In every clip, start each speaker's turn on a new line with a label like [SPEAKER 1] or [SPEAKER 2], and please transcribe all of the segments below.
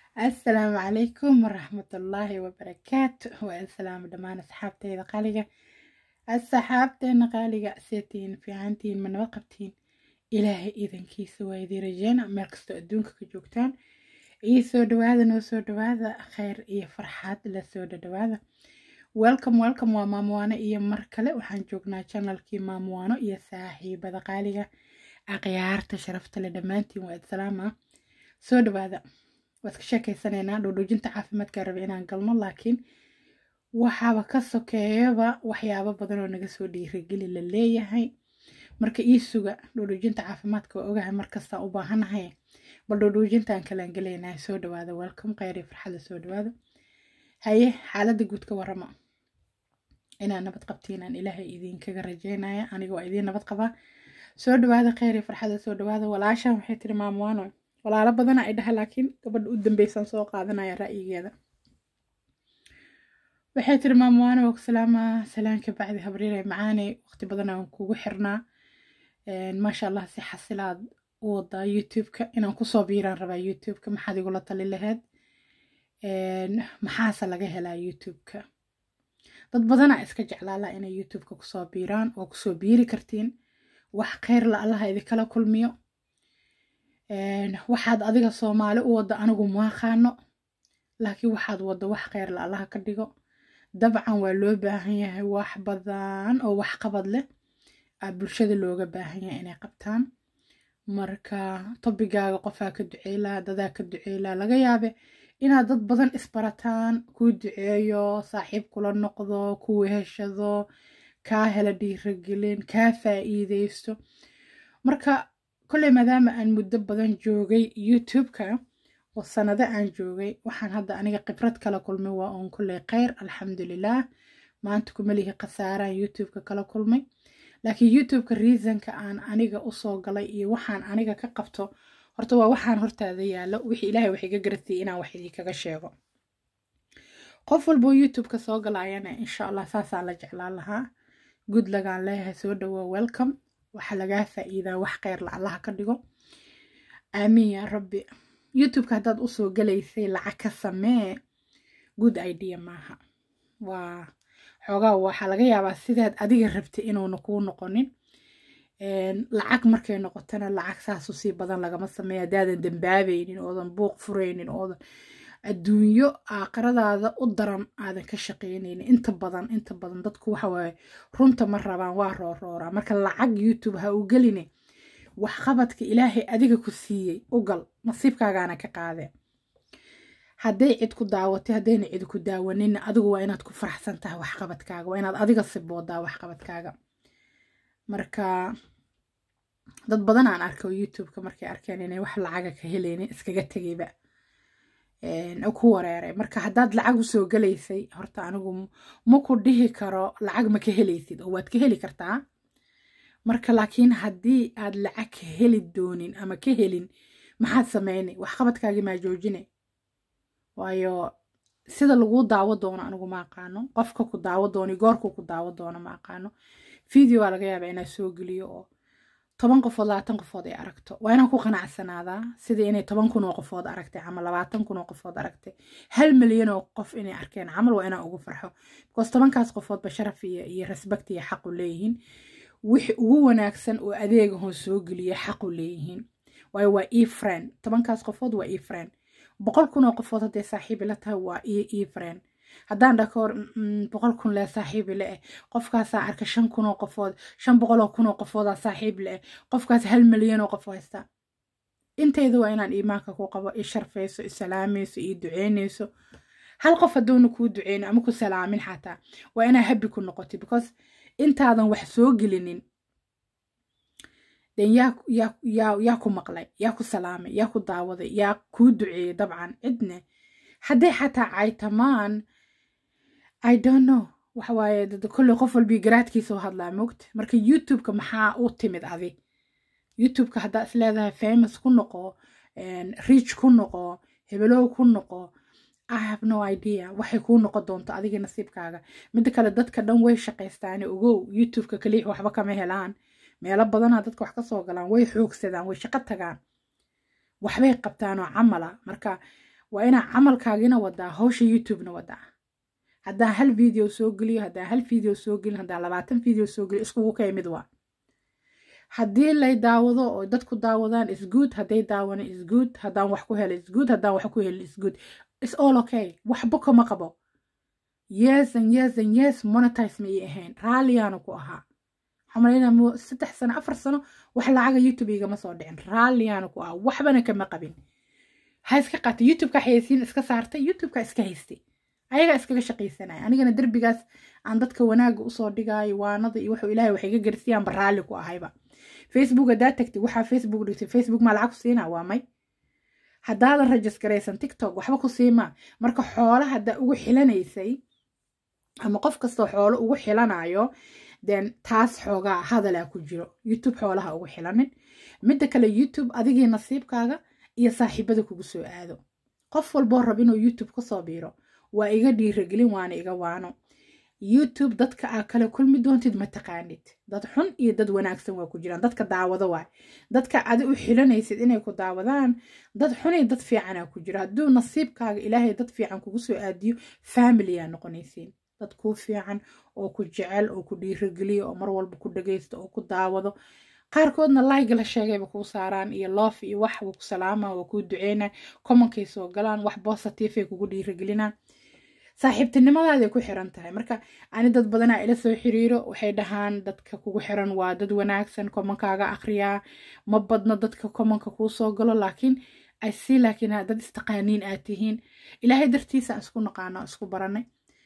[SPEAKER 1] asalaamu calaykum waraxmatullaahi wabarakaatu waa salaamo dhammaan asxaabteyda qaaliga asxaabteena qaaliga seetiin fiicantiin ma nabad qabtiin ilaahay idankiisa waa idin rajeena meel kastoo adduunka ka joogtaan ii soo dhawaada noo soo dhawaada kheyr iyo farxaad la soo dhadhawaada welcome welcome waa maamuwaano iyo mar kale waxaan joognaa janalkii maamuwaano iyo saaxiibada qaaliga akhyaarta sharafta le dhammaantiin waa idsalaama soo dhawaada waad ka sheekeysanaynaa dhowdhoojinta caafimaadka rabe inaan galno laakiin waxaaba ka sokeeyaba waxyaabo badan oo naga soo dhiirageli la leeyahay marka ii suga dhowdhoojinta caafimaadka waa ogahay markastaan u baahanahay bal dhowdhoojintaan kalaan gelaynaa soo dhawaada welcome kheyri farxada soo dhawaada haye xaaladda guud ka warama inaan nabad qabtiinaan ilaahay idinkaga rajeynaya aniga waa idiin nabad qabaa soo dhawaada kheyri farxada soo dhawaada walaashan waxay tiri maamuwaano walaalo badana ay dhaha laakiin gabadha u dambeysaan soo qaadanaya ra'yigeeda waxay tiri maamuwaano waa ku salaamaa salaanka bacdi habriire macaane waqti badan aan kugu xirnaa maasha allah si xasilaad u wadaa youtube-ka inaan kusoo biiraan rabaa youtube-ka maxaad igula tali laheyd maxaase laga helaa youtube-ka dad badanaa iska jeclaala inay youtube-ka kusoo biiraan oo kusoo biiri kartiin wax kheyr la allaha idinkala kulmiyo waxaad adiga soomaali u wadda anigu maaqaano laakiin waxaad wadda wax kheyr la allaha ka dhigo dabcan waa loo baahan yahay wax badan oo waxqabad leh aa bulshada looga baahan yahay inay qabtaan marka tobigaaga qofaa ka duceylaa dadaa ka duceylaa laga yaabe inaad dad badan isbarataan kuu duceeyo saaxiib kula noqdo ku weheshado kaa hela dhiiragelin kaa faa'iideysto marka kolley maadaama aan muddo badan joogay youtube-ka oo sanado aan joogay waxaan hadda aniga khibrad kala kulmay waa uun kolley kheyr alxamdulilaah maanta kuma lihi khasaaraan youtube-ka kala kulmay laakiin youtube-ka reasonka aan aniga usoo galay iyo waxaan aniga ka qabto horta waa waxaan hortaada yaallo wixii ilaahay wax iga garatiyay inaan wax idinkaga sheego qof walboo youtube-ka soo galayana insha allah saasaan la jeclaan lahaa good lagaan leeyahay soo dhawaa welcome waxaa lagaa faa'iidaa wax kheyr la allaha ka dhigo aamiin yaa rabbi youtube-ka haddaad usoo galaysay lacag ka samee good idea maaha waa xoogaa waxaa laga yaabaa sidaad adiga rabtay inuuna kuu noqonin lacag markay noqotona lacag saasu sii badan lagama sameeya haddaadan dambaabaynin oodan buuq furaynin oodan adduunyo aakhiradaada u daran aadan ka shaqeynaynin inta badan inta badan dadku waxa waaye runta ma rabaan waa roorooraa marka lacag youtube ha u geline waxqabadka ilaahay adiga ku siiyey u gal nasiibkaagaana ka qaadee hadday cid ku daawatay haddayna cid ku daawaninna adigu waa inaad ku faraxsan tahay waxqabadkaaga waa inaad adiga siboodaa waxqabadkaaga marka dad badan aan arko youtube-ka markay arkeen inay wax lacaga ka helaynin iskaga tegayba ku wareeray marka haddaad lacag usoo galaysay horta anigu ma ku dhihi karo lacag ma ka helaysid oo waad ka heli kartaa marka laakiin haddii aad lacag ka heli doonin ama ka helin maxaad sameynay waxqabadkaagii maa joojinay waayo sida laguu daawo doono anigu ma aqaano qofka ku daawo doono goorku ku daawo doono ma aqaano video waa laga yaabaa inaa soo geliyo oo toban qofood labaatan qofood ay aragto waa inaan ku qanacsanaadaa sidii inay toban kun oo qofood aragtay ama labaatan kun oo qofood aragtay hal milyan oo qof inay arkeen camal waa inaan ugu farxo because tobankaas qofoodba sharaf iyo iyo respect iyo xaqu leeyihiin wixii ugu wanaagsan oo adeegahoo soo geliya xaqu leeyihiin waayo waa e friend tobankaas qofood waa e friend boqol kun oo qofood hadday saaxiibi la tahay waa e e friend haddaan dhakoor boqol kun lee saaxiibi le eh qofkaasaa arka shan kun oo qofood shan boqol oo kun oo qofoodaa saaxiib le eh qofkaas hal milyan oo qof haysta intayda waa inaan iimaanka ku qabo i sharfayso i salaamayso i duceynayso hal qof hadduuna kuu duceyno ama ku salaamin xataa waa inaa habi ku noqotay because intaadan wax soo gelinin den yaa yaa yaa yaa ku maqlay yaa ku salaamay yaa ku daawaday yaa kuu duceeyey dabcan cidne hadday xataa caytamaan i don't know waxa waaye kolley qof walbii garaadkiisa u hadlaa mogta marka youtube-ka maxaa u timid adi youtube-ka haddaa is leedahay famous ku noqo reach ku noqo hebelow ku noqo i have no idea waxay kuu noqon doonto adiga nasiibkaaga midda kale dadka dhan way shaqaystaane ogow youtube-ka kaliix waxba kama helaan meelo badanaa dadka wax ka soo galaan way xoogsadaan way shaqo tagaan waxbay qabtaan oo camala marka waa inaa camalkaagina wadaa hawsha youtubena wadaa haddaan hal video soo geliyo haddaan hal video soo gelin haddaan labaatan video soo geliyo iskugu kay mid waa haddii lay daawado oo dadku daawadaan isgood hadday daawana isgood haddaan wax ku helo isgood haddaan wax ku helin isgood is all okay waxba kama qabo yes and yes and yes monetize ma ii ahayn raalliyaana ku ahaa xamalayna saddex sano afar sano wax lacaga youtube igama soo dhicin raalliyaana ku ahaa waxbana kama qabin ha iska qaatay youtubeka xayeysiin iska saartay youtubeka iska haystay ayagaa iskaga shaqaysanaya anigana derbigaas aan dadka wanaaga usoo dhigaayo waanada iyo wuxuu ilaahay wax iga garsiyaanba raalli ku ahayba facebook haddaa tagtay waxaa facebook dhigtay facebook maa lacag ku siinaa waa may haddaadan rajisgaraysan tiktok waxba ku siimaa marka xoola haddaa ugu xilanaysay ama qof kastoo xoolo ugu xilanayo den taas xoogaa hadalaa ku jiro youtube xoolaha ugu xilanin midda kale youtube adigii nasiibkaaga iyo saaxiibada kugu soo aado qof walboo rab inuu youtube kasoo biiro waa iga dhiiragelin waana iga waano youtube dadka aa kala kulmi doontid ma taqaanid dad xun iyo dad wanaagsan waa ku jiraan dadka daawado waay dadka adi u xilanaysid inay ku daawadaan dad xun iyo dad fiicanaa ku jira hadduu nasiibkaaga ilaahay dad fiican kugu soo aadiyo familiyaa noqonaysiin dad kuu fiican oo ku jecel oo ku dhiirageliyo oo mar walba ku dhagaysto oo ku daawado qaarkoodna laayga la sheegayba kuu saaraan iyo loof iyo wax wuu ku salaamaa waa kuu duceynaa commonkay soo galaan wax bositiifay kugu dhiiragelinaan saaxiibtinimadaada ku xiran tahay marka ani dad badanaa ila soo xiriiro waxay dhahaan dadka kugu xiran waa dad wanaagsan commonkaaga akhriyaa ma badno dadka commonka kuu soo galo laakiin asi laakiin dad istaqaaniin aad tihiin ilaahay dartiisa isku naqaano isku baranay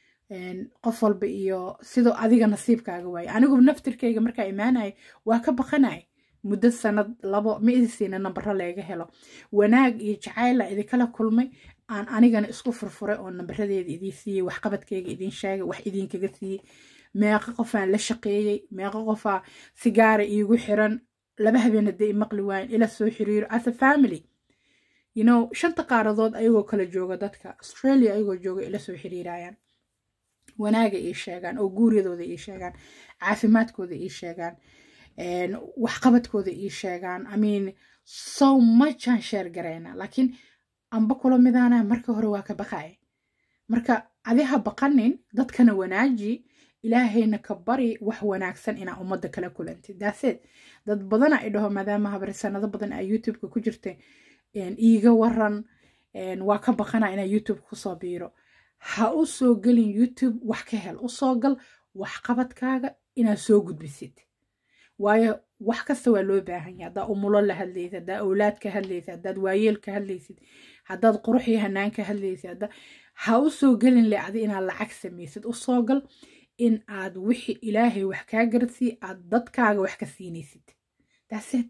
[SPEAKER 1] qof walba iyo sidoo adiga nasiibkaaga waaye anigu naftirkayga markaa imaanaya waa ka baqanay muddo sanad labo ma idisiina nambaro leega helo wanaag iyo jacayla idinkala kulmay aan anigana isku furfuray oo nambaradeeda idiin siiyey waxqabadkayga idiin sheegay wax idinkaga siiyey meeqa qofaan la shaqeeyey meeqa qofaa sigaara iigu xiran laba habeen hadday imaqli waayen ila soo xiriiro as a family you know shanta qaaradood ayagoo kala jooga dadka australia ayagoo jooga ila soo xiriirayaan wanaaga ii sheegaan oo guuryadooda ii sheegaan caafimaadkooda ii sheegaan waxqabadkooda ii sheegaan i mean so much aan sheer garayna laakiin amba kula midaana marka hore waa ka baqaya marka adiha baqanin dadkana wanaaji ilaahayna ka bari wax wanaagsan inaa ummadda kala kulantid daaseed dad badana ay dhaho maadaama habari sanado badan aa youtubeka ku jirta iiga waran waa ka baqana inaa youtube kusoo biiro ha u soo gelin youtube wax ka hel usoo gal waxqabadkaaga inaad soo gudbisid waayo wax kasta waa loo baahan yahay haddaa umulo la hadlaysid haddaa awlaad ka hadlaysid haddaad waayeel ka hadlaysid haddaad qurux iyo hanaan ka hadlaysid hadda ha u soo gelin le adi inaad lacag samaysid usoo gal in aad wixii ilaahay wax kaa garsii aad dadkaaga wax ka siinaysid daaseed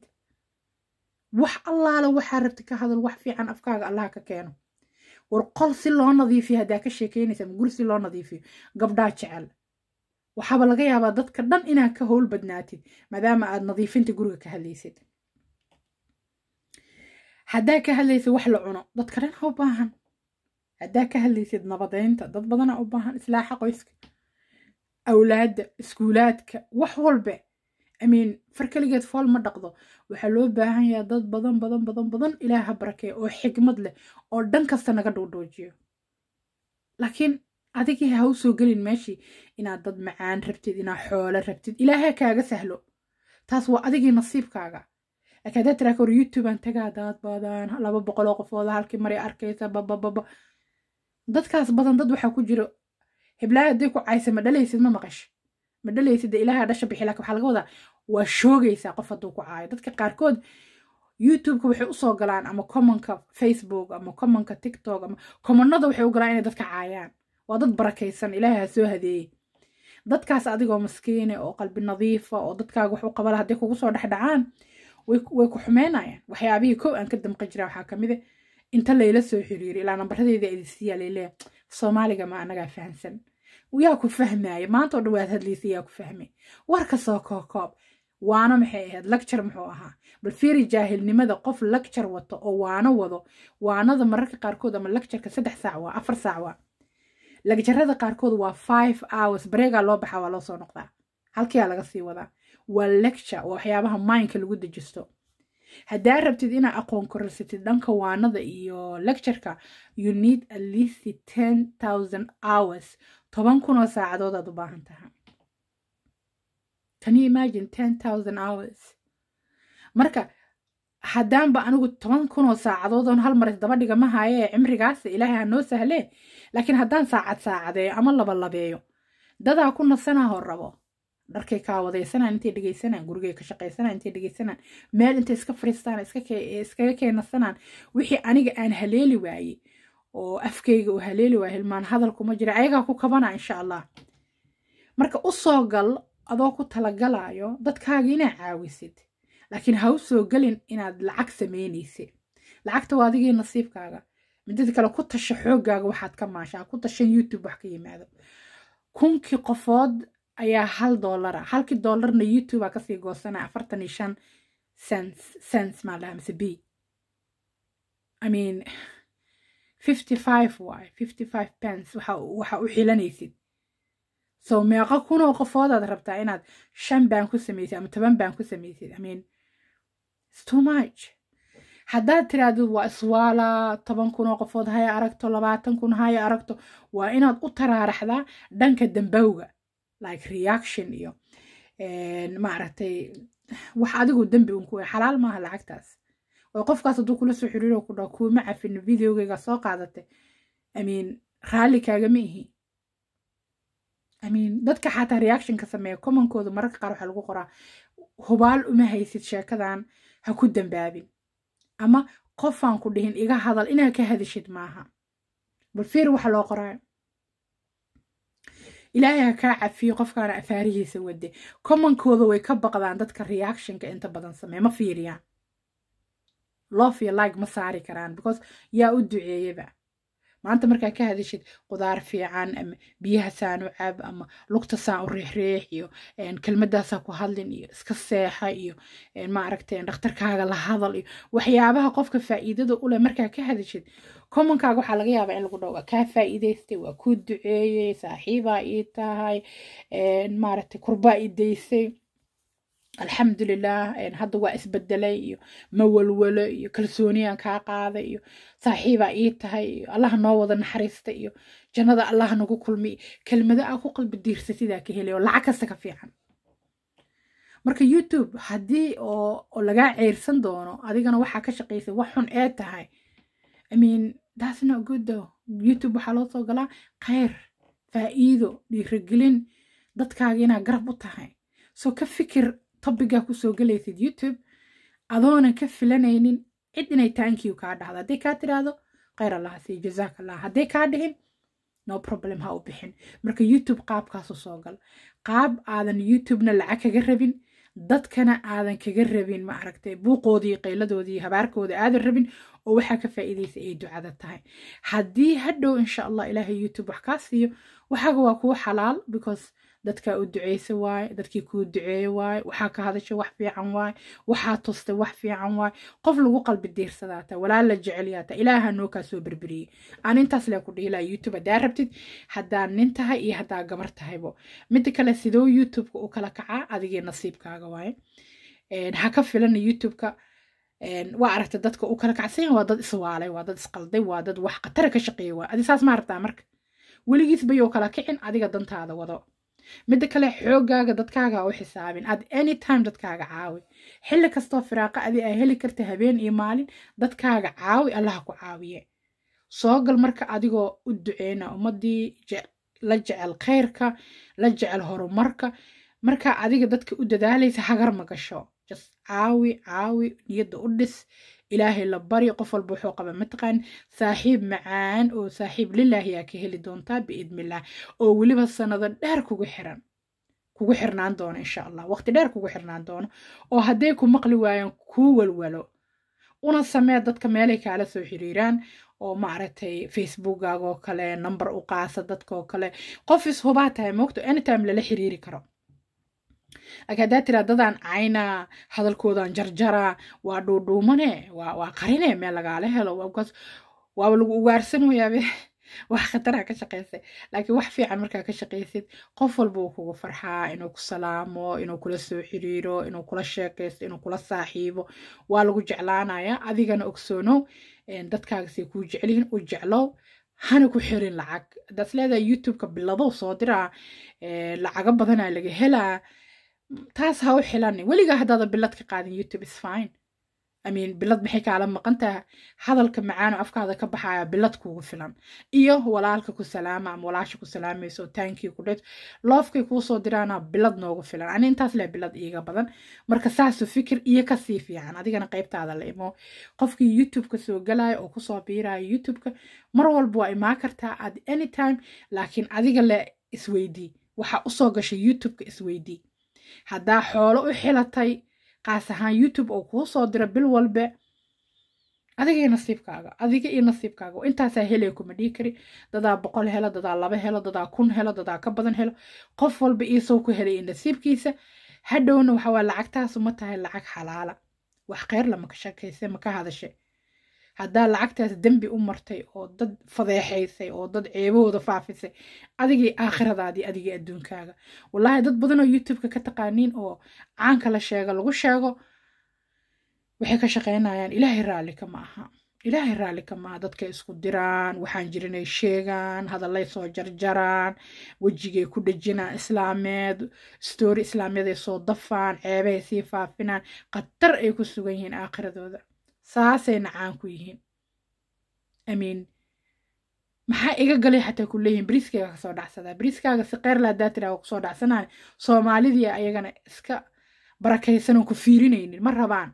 [SPEAKER 1] wax allaala waxaa rabti ka hadal wax fiican afkaaga allaha ka keeno war qol si loo nadiifiyo haddaa ka sheekeynaysa ama guri si loo nadiifiyo gabdhaa jecel waxaaba laga yaabaa dadka dhan inaad ka howl badnaatid maadaama aad nadiifinta guriga ka hadlaysid haddaa ka hadlaysid wax la cuno dadka dhan ha u baahan haddaa ka hadlaysid nabadeynta dad badana u baahan islaaxa qoyska awlaadda iskuulaadka wax walbe amiin far keligeed fool ma dhaqdo waxaa loo baahan yahay dad badan badan badan badan ilaah ha barakeeya oo xigmad leh oo dhan kasta naga dhuudhuujiyo laakiin adigii ha u soo gelin meeshii inaad dad macaan rabtid inaad xoolo rabtid ilaaha kaaga sahlo taas waa adigii nasiibkaaga laakiin haddaad tiraa kor youtubean tagaa daad badan laba boqoloo qofooda halkii maray arkaysa babababa dadkaas badan dad waxaa ku jiro heblaha hadday ku caysa ma dhalaysid ma maqash ma dhalaysid dee ilaaha dhasha bixi laakiin waxaa laga wadaa waa shoogaysaa qof hadduu ku caayo dadka qaarkood youtubeka waxay usoo galaan ama commonka facebook ama commonka tiktok ama commonada waxay u galaan inay dadka caayaan waa dad barakaysan ilaahay ha soo hadeeyey dadkaas adigoo maskiine oo qalbi nadiifa oo dadkaaga wax u qabala hadday kugu soo dhexdhacaan way ku xumeynayaan waxyaabihii kow aan ka damqan jira waxaa kamid a inta layla soo xiriiri ilaa nambaradeeda idisiiyaa layleeya soomaaliga ma anagaa fahamsan yaa ku fahmaya maanta oo dhan waad hadlaysa yaa ku fahmay warka soo kookoob waano maxay ahayd lacture muxuu ahaa bal fiiri jaahilnimada qof lacture wato oo waano wado waanada mararka qaarkood ama lactureka saddex saac waa afar saac waa lagjarada qaarkood waa five hours bareegaa loo baxaa waa loo soo noqdaa halkiyaa laga sii wadaa waa lecture waa waxyaabaha mindka lagu dejisto haddaa rabtid inaa aqoon korarsatid dhanka waanada iyo lectureka you need at least ten thousand hours toban kun oo saacadood aad u baahan tahay can you imagine ten thousand hours marka haddaanba anigu toban kun oo saacadood oon hal mar isdaba dhiga ma haye cimrigaas ilaahay ha noo sahlee laakiin haddaan saacad saacadeeyo ama laba labeeyo dadaa ku nasanahoo rabo dharkay kaa wadaysanaan intay dhegaysanaan gurigay ka shaqaysanaan intay dhegaysanaan meel intay iska fariistaan iskaga keenasanaan wixii aniga aan haleeli waayey oo afkayga uu haleeli waayey hilmaan hadalkuma jira ayagaa ku kabana insha allah marka u soo gal adoo ku talagalayo dadkaaga inaa caawisid laakiin ha u soo gelin inaad lacag samaynaysid lacagta waa adigii nasiibkaaga midada kale ku tasha xooggaaga waxaad ka maashaa ku tashan youtube wax ka yimaado kunkii qofood ayaa hal doolara halkii doolarna youtube aa kasii goosanaya afartan iyo shan cents cents maa lahaa mise b i mean fifty five waay fifty five pence waxa waxa u xilanaysid so meeqa kunoo qofoodaad rabtaa inaad shan baan ku samaysid ama toban baan ku samaysid i mean it's too much haddaad tirahdid waa iswaala toban kunoo qofood haya aragto labaatan kun haya aragto waa inaad u taraaraxdaa dhanka dambowga like reaction iyo maaragtay wax adigu dembi un ku xalaal maaha lacagtaas oo qofkaas hadduu kula soo xiriiro ku dhaho kuuma cafin videogayga soo qaadatay i mean raalli kaagama ihi i mean dadka xataa reactionka sameeya commonkooda mararka qaar waxaa lagu qoraa hubaal uma haysid sheekadan ha ku dambaabin ama qofaan ku dhihin iga hadal inaad ka hadishid maaha bal fiir waxa loo qoraayo ilaahay ha kaa cafiyo qofkaana afaarihiisa wade commonkooda way ka baqdaan dadka reactionka inta badan sameeya ma fiiriyaan loof iyo like ma saari karaan because yaa u duceeyaba maanta markaa ka hadishid qudaar fiican ama biyaha saan u cab ama lugta saan u riixriix iyo kelmadaasaa ku hadlin iyo iska seexa iyo maaragtay dhakhtarkaaga la hadal iyo waxyaabaha qofka faa'iidada u leh markaa ka hadishid commonkaaga waxaa laga yaabaa in lagu dhaho waa kaa faa'iidaystay waa kuu duceeyey saaxiibaa ii tahay maaragtay kurbaa ii daysay alxamdulilah hadda waa isbedelay iyo mawalwalo iyo kalsooniyaan kaa qaaday iyo saaxiibaa ii tahay iyo allaha noo wada naxariista iyo jannada allaha nagu kulmi kelmado aa ku qalbi diirsatidaa ka helay oo lacag kasta ka fiican marka youtube haddii oo lagaa ceyrsan doono adigana waxaa ka shaqaysay wax xun ee tahay i mean that's not good though youtube waxaa loo soo galaa khayr faa'iido dhiirigelin dadkaaga inaa garab u tahay soo ka fikir tobigaa kusoo galaysid youtube adoonan ka filanaynin cid inay taankiyu kaa dhahdo hadday kaa tiraahdo khayr allaha sii jazaak allah hadday kaa dhihin no problem ha u bixin marka youtube qaabkaasu soo gal qaab aadan youtubena lacag kaga rabin dadkana aadan kaga rabin ma aragtay buuqoodii qayladoodii habaarkooda aadan rabin oo waxaa ka faa'iidaysa ay ducada tahay haddii hadhow insha allah ilaahay youtube wax kaa siiyo waxaaga waa kuwa xalaal because dadkaa u duceysa waaye dadkii kuu duceeye waaye waxaa ka hadasha wax fiican waaye waxaa tustay wax fiican waaye qof lagu qalbi diirsadaata walaa la jecelyaata ilaaha noo kaa soo berberiyey aan intaas lee ku dhihi laha youtube haddaa rabtid haddaa nin tahay iyo haddaa gabar tahaybo midda kale sidoo youtubeka u kala kacaa adigii nasiibkaaga waaye ha ka filana youtubeka waa aragta dadka u kala kacsan waa dad iswaalay waa dad isqalday waa dad wax khatara ka shaqeeya waa adi saas ma aragtaa marka weligiis bayou kala kicin adiga dantaada wado midda kale xoogaaga dadkaaga u xisaabin ad anytime dadkaaga caawi xilli kastoo firaaqa adi aa heli karta habeen iyo maalin dadkaaga caawi allaha ku caawiye soo gal marka adigoo u duceyna ummadii la jecel khayrka la jecel horumarka marka adiga dadka u dadaalaysa hagar ma gasho just caawi caawi niyadda u dhis ilaahay la bari qof walba wuxuu qaba mataqaan saaxiib macaan oo saaxiib lilaahi aa ka heli doontaa biidnillaah oo weliba sanado dheer kugu xiran kugu xirnaan doono insha allah waqti dheer kugu xirnaan doono oo hadday ku maqli waayaan kuu walwalo una samee dadka meelay kaala soo xiriiraan oo maaragtay facebookaaga oo kale number u qaasa dadka oo kale qof ishubaa tahay moogto anytime lala xiriiri karo laakiin haddaa tiraa dadaan caynaa hadalkoodaan jarjaraa waa dhuudhuumane waa qarine meel lagaala helo waaba lagu ugaarsan wayaabe wax khatara ka shaqaysay laakiin wax fiican markaa ka shaqaysid qof walba uu kugu farxaa inuu ku salaamo inuu kula soo xiriiro inuu kula sheekaysto inuu kula saaxiibo waa lagu jeclaanayaa adigana ogsoonow dadkaagasay kuu jecelyihiin u jeclow hana ku xirin lacag haddaad leedahay youtubeka biladow soo diraa lacago badanaa laga helaa taas ha u xilanin weligaa haddaada bilad ka qaadin youtube is fine amin bilad maxay kaala maqan taha hadalka macaano afkaada ka baxaya bilad kuugu filan iyo walaalka ku salaama ama walaasha ku salaamayso taankii ku dhet loofkay kuu soo diraana bilad noogu filan ani intaas leh bilad iiga badan marka saasu fikir iyo kasii fiican adigana qaybtaada la imo qofkii youtubeka soo galaya oo kusoo biiraya youtubeka mar walba waa imaa kartaa at anytime laakiin adiga le isweydii waxaa usoo gashay youtubeka isweydii haddaa xoolo u xilatay qaas ahaan youtube oo kuu soo dira bil walbe adiga iyo nasiibkaaga adiga iyo nasiibkaaga intaasaa helaya kuma dhihi kari dadaa boqol helo dadaa laba helo dadaa kun helo dadaa ka badan helo qof walba iisoo ku helay nasiibkiisa hadhowna waxawaa lacagtaasu ma tahay lacag xalaala wax kheyr lama ka shakayse ma ka hadashe haddaa lacagtaas dembi u martay oo dad fadeexaysay oo dad ceebahooda faafisay adigii aakhiradaadii adigii adduunkaaga wallaahi dad badan oo youtubeka ka taqaaniin oo caanka la sheego lagu sheego waxay ka shaqaynayaan ilaahay raalli kama aha ilaahay raalli kama aha dadkay isku diraan waxaan jirinay sheegaan hadallay soo jarjaraan wejigay ku dhejinaan islaameed stoori islaamyaday soo dafaan ceebahay sii faafinaan khatar ay ku sugan yihiin aakhiradooda saasayna caan ku yihiin amiin maxaa iga galay xataa ku leeyihin bariiskayga kasoo dhacsadaa bariiskaaga si kheyr laa daatiraga kusoo dhacsanaya soomaalidii ayagana iska barakaysan oo ku fiirinaynin ma rabaan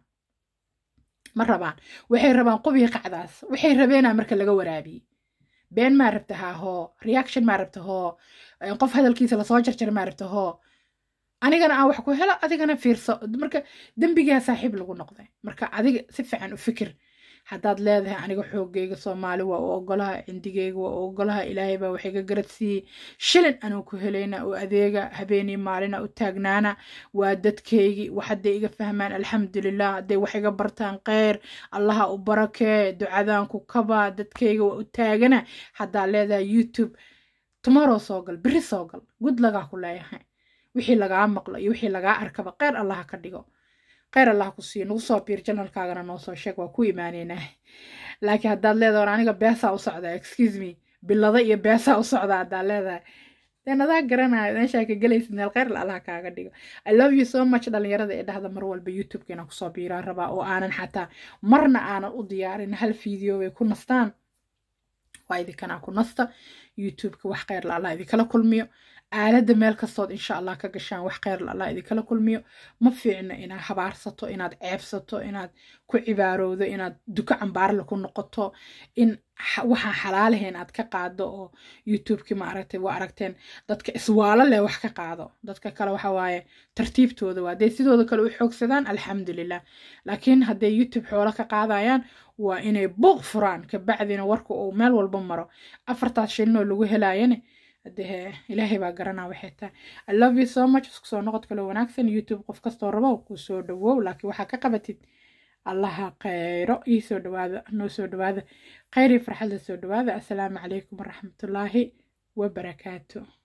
[SPEAKER 1] ma rabaan waxay rabaan qubii qacdaas waxay rabeenaa marka laga waraabiyey been maa rabta haa hoo reaction maa rabta hoo qof hadalkiisa lasoo jarjara maa rabta hoo anigana aan wax ku helo adigana fiirso marka dembigaa saaxiib lagu noqday marka adiga si fiican u fikir haddaad leedahay aniga xoogayga soomaali waa u ogolaha cindigayga waa u ogolaha ilaahay baa wax iga garad siiyey shilin anuu ku helayna oo adeega habeenii maalina u taagnaana waa dadkaygii wax hadday iga fahmaan alxamdulilah hadday wax iga bartaan kheyr allaha u barakee ducadaan ku kabaa dadkayga waa u taagana haddaad leedahay youtube tomorrow soo gal beri soo gal gud lagaa ku leeyahay wixii lagaa maqlo iyo wixii lagaa arkaba kheyr allaha ka dhigo kheyr allah ku siiyo nagu soo biir janalkaagana noo soo sheeg waa ku imaaneynaa laakiin haddaad leedahay war aniga beesaa u socdaa excuse me bilada iyo beesaa u socdaa haddaad leedahay deen adaa garanayo meeshaa ka gelaysid meel kheyr allah kaaga dhigo i love you so much dhalinyarada ee dhahda mar walba youtubeka inaan kusoo biiraan rabaa oo aanan xataa marna aanan u diyaarin hal video way ku nastaan waa idinkanaa ku nasta youtubeka wax kheyr la allah idinkala kulmiyo aaladda meel kastood insha allah ka gashaan wax kheyr la allah idinkala kulmiyo ma fiicno inaad habaarsato inaad ceebsato inaad ku cibaarowdo inaad duko cambaarle ku noqoto in waxaan xalaalahayn aad ka qaado oo youtubeki ma aragtay waa aragteen dadka iswaalo leh wax ka qaado dadka kale waxa waaye tartiibtooda waa hadday sidooda kale u xoogsadaan alxamdulilah laakiin hadday youtube xoolo ka qaadayaan waa inay buuq furaan kabacdina warka uu meel walba maro afartaas shilinoo lagu helaayane hadee ilaahay baa garanaa waxay tahay i love you so much isku soo noqod kale wanaagsan youtube qof kastoo rabo kuu soo dhawow laakiin waxaa ka qabatid allaha kheyro ii soo dhawaada noo soo dhawaada kheyr iyo farxadda soo dhawaada assalaamu calaykum waraxmatullaahi wabarakaatu